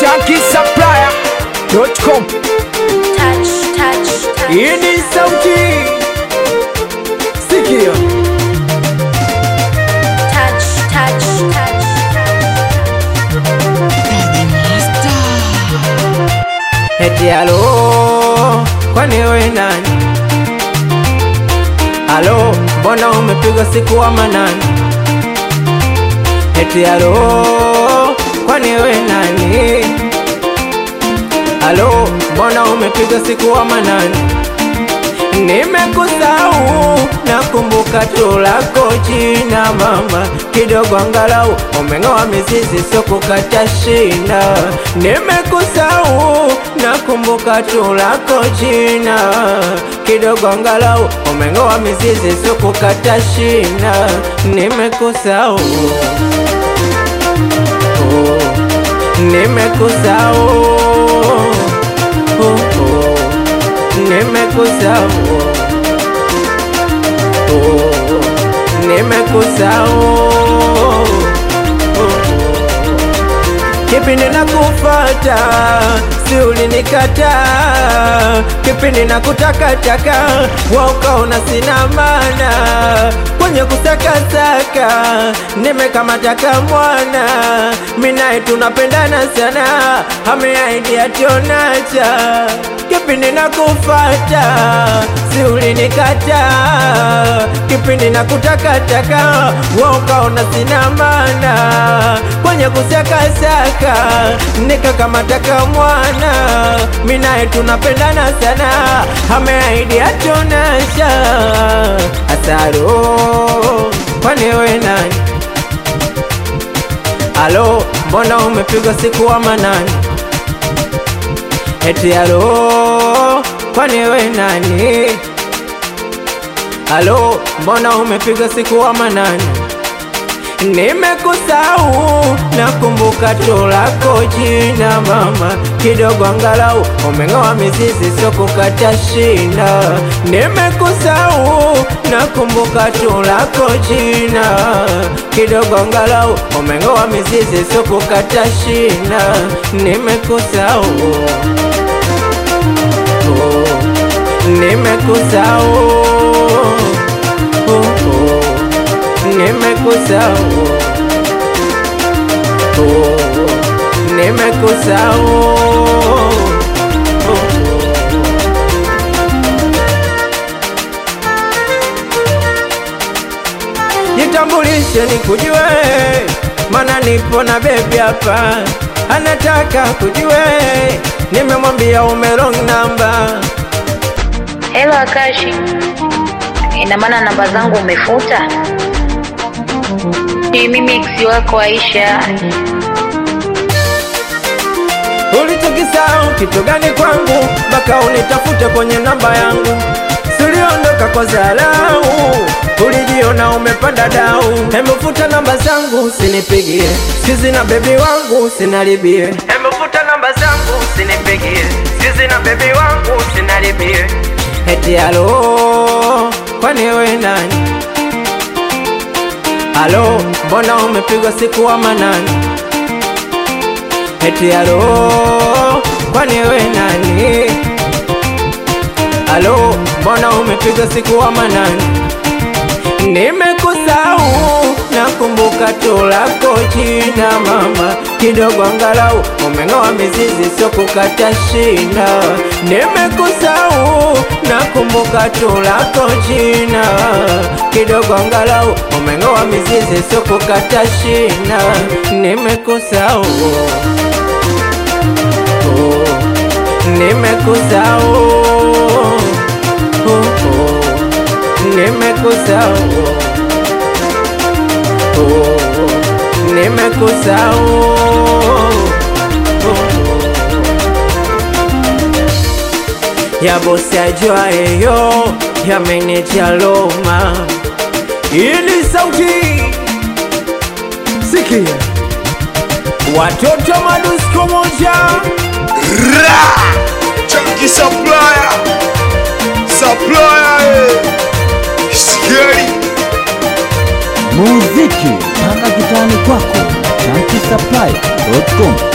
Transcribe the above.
shankisupplier.com touch, touch, touch. hii ni sauti sikia touch, touch, touch. eti alo kwani we nani alo mbona umepigwa siku wa manani eti alo kwani we nani alo mbona umepigwa siku wa manani nimekusahau nakumbuka tu lako jina mama kidogo angalau umeng'oa mizizi sio kukata shina nimekusahau nakumbuka tu lako jina kidogo angalau umeng'oa mizizi sio kukata shina nimekusahau oh, nimekusahau oh, oh nimekusahau oh, nimekusahau kipindi nakufata si ulinikata kipindi nakutakataka waukaona sina mana kwenye kusakasaka nimekamataka mwana minaye tunapendana sana ameaidi ationacha kipindi nakufata si ulinikata kipindi nakutakataka waukaona sina mana kwenye kusakasaka nikakamataka mwana minaye tunapendana sana ameaidi atonasha asaro kwani we nani alo mbona umepigwa siku wa manani eti alo kwani we nani alo mbona umepigwa siku wa manani nimekusahau nakumbuka tu lako jina mama kidogo angalau umeng'oa mizizi sio kukata shina nimekusahau nakumbuka tu lako jina kidogo angalau umeng'oa mizizi sio kukata shina nimekusahau oh, nimekusahau oh, oh nimekusahau oh, nimekusahau oh. Jitambulishe nikujue, mana nipo na bebi hapa, anataka kujue, nimemwambia ume wrong number. Hello Akashi, ina maana namba zangu umefuta? Ni mimi ex wako Aisha. Ulichokisahau kitu gani kwangu mpaka unitafute kwenye namba yangu? Suliondoka kwa dharau, ulijiona umepanda dau. Hemufuta namba zangu usinipigie, sizi na bebi wangu usinaribie. Hemufuta namba zangu usinipigie, sizi na bebi wangu usinaribie. Eti alo, kwani we nani? Alo, mbona umepigwa siku wa manani? Eti alo, kwani we nani? Alo, mbona umepigwa siku wa manani? Nimekusahau, nakumbuka tu lako jina mama, kidogo angalau umeng'oa mizizi sio kukata shina. Nimekusahau, nakumbuka tu lako jina, kidogo angalau umeng'oa mizizi sio kukata shina. Nimekusahau oh, nimekusahau oh, oh nimekusahau oh, nimekusahau oh, ya bosi ajuayeyo ya meneja Loma. Hii ni sauti sikia, watoto madusko moja Ra! Chunky supplier! Supplier! eh. Scary! muziki mpaka kitani kwako chanki supply.com